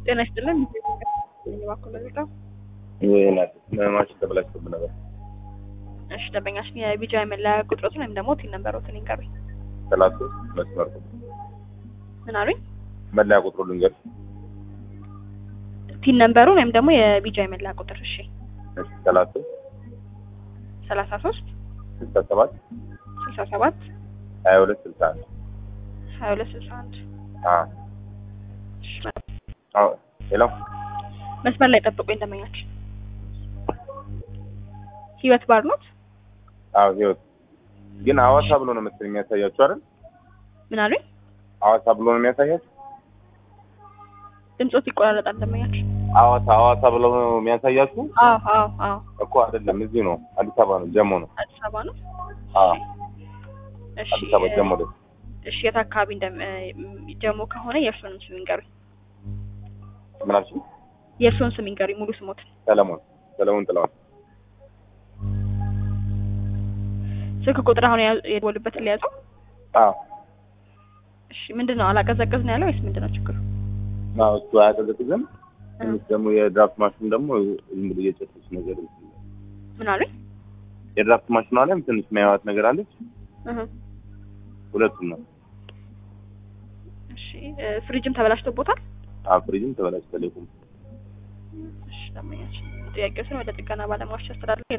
ጤና ይስጥልን። እባክዎ ለዜጣው ማሽን ተበላሽቶብን ነበር። እሺ ደንበኛችን የቢጃ መለያ ቁጥሮትን ወይም ደግሞ ቲን ነምበሮትን ይንገሩኝ። ሰላሳ ሶስት መስመር ምን አሉኝ? መለያ ቁጥሩ ልንገር። ቲን ነምበሩን ወይም ደግሞ የቢጃ መለያ ቁጥር። እሺ ሰላሳ ሶስት ሰላሳ ሶስት ስልሳ ሰባት ስልሳ ሰባት ሀያ ሁለት ስልሳ አንድ ሀያ ሁለት ስልሳ አንድ ሄሎ መስመር ላይ ጠብቁኝ ደንበኛችን። ህይወት ባር ኖት? አዎ ህይወት ግን ሐዋሳ ብሎ ነው መሰለኝ የሚያሳያችሁ አይደል? ምን አሉኝ? ሐዋሳ ብሎ ነው የሚያሳያችሁ? ድምፆት ይቆራረጣል ደንበኛችን። ሐዋሳ ሐዋሳ ብሎ ነው የሚያሳያችሁ? አዎ አዎ አዎ እኮ አይደለም፣ እዚሁ ነው፣ አዲስ አበባ ነው፣ ጀሞ ነው። አዲስ አበባ ነው። አዎ እሺ አዲስ አበባ ጀሞ ነው። እሺ የት አካባቢ እንደም ጀሞ ከሆነ የእርስዎንም ስም ይንገሩኝ። ምን አልሽኝ? የእርስዎን ስም ይንገሩኝ ሙሉ ስሞትን። ሰለሞን ሰለሞን ጥላውን ስልክ ቁጥር አሁን የያዙ- የደወሉበትን ሊያዘው። አዎ እሺ ምንድን ነው አላቀዘቀዝ ነው ያለው ወይስ ምንድን ነው ችግሩ? አዎ እሱ አያቀዘቅዝም። ትንሽ ደግሞ የድራፍት ማሽን ደግሞ ዝም ብሎ እየጨሰች ነገር ምን አሉኝ? የድራፍት ማሽኗ ላይም ትንሽ የሚያዩት ነገር አለች። እህ ሁለቱም ነው። እሺ እ፣ ፍሪጅም ተበላሽቶቦታል። አዎ ፍሪጅም ተበላሽቷል። የቁም እሺ ደንበኛችን ጥያቄዎችን ወደ ጥገና ባለሙያዎች ያስተላልፋል።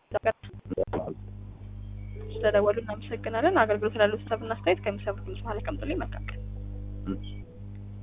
ስለደወሉ እናመሰግናለን። አገልግሎት ላሉት ሀሳብና አስተያየት ከሚሰሙት ድምጽ መሀል ቀምጡልኝ። መልካም ቀን። እሺ